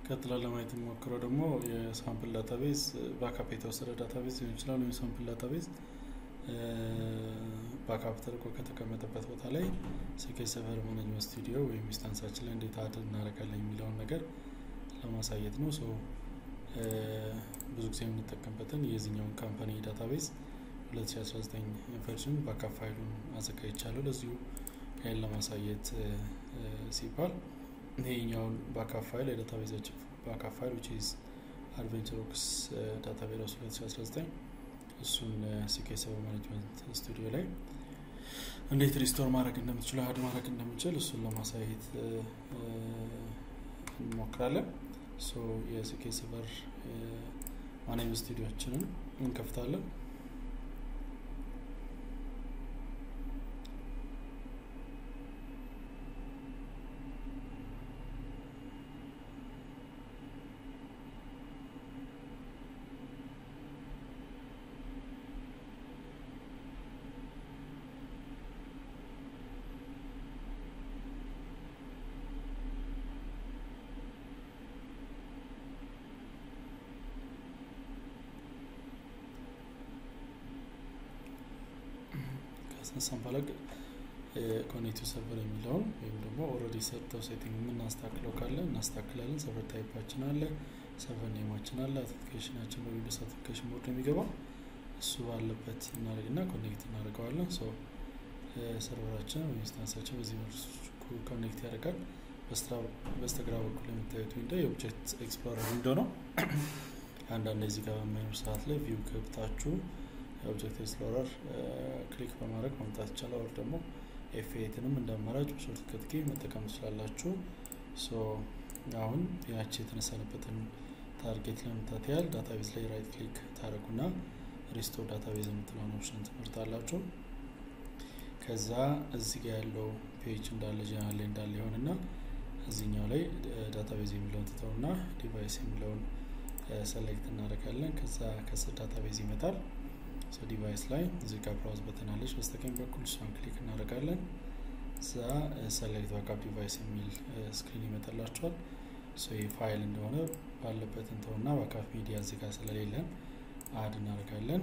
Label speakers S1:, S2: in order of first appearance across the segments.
S1: ቀጥላ ለማየት የሞክረው ደግሞ የሳምፕል ዳታቤዝ ባካፕ የተወሰደ ዳታቤዝ ሊሆን ይችላል። ወይም ሳምፕል ዳታቤዝ ባካፕ ተደርጎ ከተቀመጠበት ቦታ ላይ ሲኬስ ሰርቨር ማኔጅመንት ስቱዲዮ ወይም ኢንስታንሳችን ላይ እንዴት አድ እናደርጋለን የሚለውን ነገር ለማሳየት ነው። ሶ ብዙ ጊዜ የምንጠቀምበትን የዚህኛውን ካምፓኒ ዳታቤዝ 2019 ቨርዥን ባካፕ ፋይሉን አዘጋጅቻለሁ ለዚሁ ይህን ለማሳየት ሲባል ይሄኛውን ባካፕ ፋይል የዳታቤዛችን ባካፕ ፋይል ዊች ኢዝ አድቬንቸሮክስ ዳታቤዝ 2019 እሱን ሲኬስ ሰርቨር ማኔጅመንት ስቱዲዮ ላይ እንዴት ሪስቶር ማድረግ እንደምትችሉ ሀድ ማድረግ እንደምችል እሱን ለማሳየት እንሞክራለን። ሶ የሲኬስ ሰርቨር ማኔጅመንት ስቱዲዮችንን እንከፍታለን። ካስነሳን በኋላ ኮኔክቲቭ ሰርቨር የሚለውን ወይም ደግሞ ኦልሬዲ ሰጥተው ሴቲንግ የምናስተካክለው ካለ እናስተካክላለን። ሰርቨር ታይፓችን አለ፣ ሰርቨር ኔማችን አለ፣ አውተንቲኬሽናችን በዊንዶስ አውተንቲኬሽን ቦርድ ነው የሚገባው። እሱ ባለበት እናደርግና ኮኔክት እናደርገዋለን። ሶ ሰርቨራችን ወይም ኢንስታንሳችን በዚህ መልኩ ኮኔክት ያደርጋል። በስተግራ በኩል የምታዩት ዊንዶ የኦብጀክት ኤክስፕሎረር ዊንዶ ነው። አንዳንድ እዚህ ጋር በማይኖር ሰዓት ላይ ቪው ገብታችሁ የኦብጀክት ኤክስፕሎረር ክሊክ በማድረግ ማምጣት ይቻላል። ወር ደግሞ ኤፍ ኤትንም እንደ አማራጭ በሾርት ከት ኪ መጠቀም ትችላላችሁ። ሶ አሁን ያቺ የተነሳንበትን ታርጌት ለመምታት ያህል ዳታቤዝ ላይ ራይት ክሊክ ታደረጉና ሪስቶር ዳታቤዝ የምትለውን ኦፕሽን ትመርጣላችሁ። ከዛ እዚህ ጋር ያለው ፔጅ እንዳለ ጀነራል ላይ እንዳለ ይሆንና እዚህኛው ላይ ዳታቤዝ የሚለውን ትተውና ዲቫይስ የሚለውን ሰሌክት እናደርጋለን። ከዛ ከስር ዳታቤዝ ይመጣል። ሶ ዲቫይስ ላይ እዚህ ጋር ብራውዝ በተናለች በስተቀኝ በኩል እሷን ክሊክ እናደርጋለን። እዛ ሰሌክት ባካፕ ዲቫይስ የሚል ስክሪን ይመጣላችኋል። ሶ ይህ ፋይል እንደሆነ ባለበት እንተውና ባካፕ ሚዲያ እዚህ ጋር ስለሌለን አድ እናደርጋለን።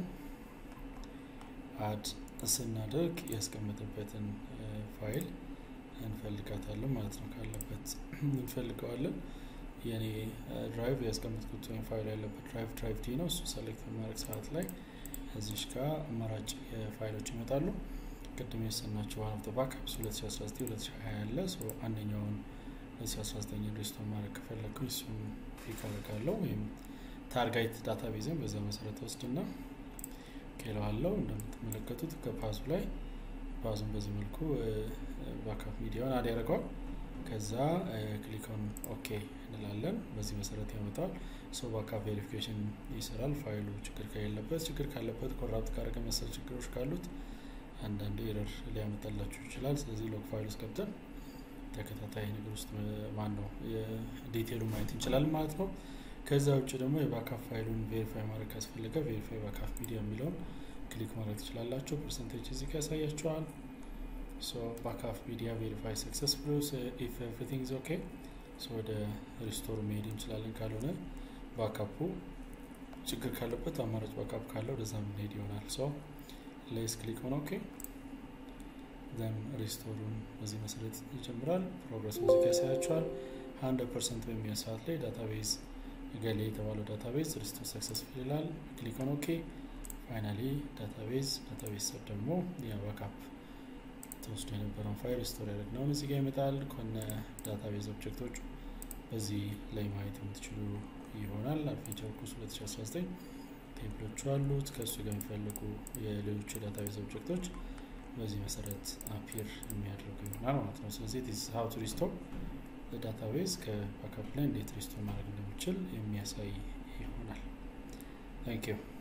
S1: አድ ስናደርግ ያስቀመጥበትን ፋይል እንፈልጋታለን ማለት ነው። ካለበት እንፈልገዋለን። የኔ ድራይቭ ያስቀመጥኩት ወይም ፋይል ያለበት ድራይቭ ድራይቭ ዲ ነው። እሱ ሰሌክት በማድረግ ሰዓት ላይ እዚሽ ጋር አማራጭ ፋይሎች ይመጣሉ። ቅድም የሰናቸው ዋን ኦፍ ዘ ባክአፕስ 2019 2020 ያለ አንደኛውን 2019 ሪስቶር ማድረግ ከፈለግኩኝ እሱን ፒክ አደርጋለሁ ወይም ታርጋይት ዳታቤዝን በዛ መሰረት ወስድና ኬለዋለው እንደምትመለከቱት ከፓዙ ላይ ፓዙን በዚህ መልኩ ባክአፕ ሚዲያውን አድ ያደርገዋል። ከዛ ክሊኮን ኦኬ እንላለን። በዚህ መሰረት ያመጣል። ሶ ባክአፕ ቬሪፊኬሽን ይሰራል። ፋይሉ ችግር ከሌለበት፣ ችግር ካለበት ኮራፕት ካረገ መሰል ችግሮች ካሉት አንዳንዴ ኤረር ሊያመጣላችሁ ይችላል። ስለዚህ ሎግ ፋይል ውስጥ ገብተን ተከታታይ ነገር ውስጥ ማን ነው ዲቴሉ ማየት እንችላለን ማለት ነው። ከዛ ውጭ ደግሞ የባካፕ ፋይሉን ቬሪፋይ ማድረግ ካስፈለገ ቬሪፋይ ባካፕ ሚዲያ የሚለውን ክሊክ ማድረግ ትችላላችሁ። ፐርሰንቴጅ እዚህ ጋር ያሳያችኋል። ሶ ባካፕ ሚዲያ ቬሪፋይ ሰክሰስፉል ኢፍ ኤቭሪቲንግ ኢዝ ኦኬ ሶ ወደ ሪስቶር መሄድ እንችላለን። ካልሆነ ባካፑ ችግር ካለበት አማራጭ ባካፕ ካለ ወደዛ የምንሄድ ይሆናል። ሶ ሌስ ክሊክ ሆነ ኦኬ ዘን ሪስቶሩን በዚህ መሰረት ይጀምራል። ፕሮግረስ ሙዚቃ ያሳያችኋል። ሀንድረድ ፐርሰንት በሚሆን ሰዓት ላይ ዳታቤዝ ገሌ የተባለው ዳታቤዝ ሪስቶር ሰክሰስፉል ይላል። ክሊክ ኦን ኦኬ ፋይናሊ ዳታቤዝ ዳታቤዝ ስር ደግሞ የባካፕ ተወስዶ የነበረውን ፋይል ሪስቶር ያደረግነውን እዚህ ጋር ይመጣል። ከነ ዳታቤዝ ኦብጀክቶች በዚህ ላይ ማየት የምትችሉ ይሆናል። አድቬንቸር ኮርስ 2019 ቴምፕሎቹ አሉት። ከእሱ ጋር የሚፈልጉ የሌሎቹ የዳታቤዝ ኦብጀክቶች በዚህ መሰረት አፒር የሚያደርጉ ይሆናል ማለት ነው። ስለዚህ ዲስ ሀው ቱ ሪስቶር ዳታቤዝ ከባካፕ ላይ እንዴት ሪስቶር ማድረግ እንደሚችል የሚያሳይ ይሆናል። ታንክ ዩ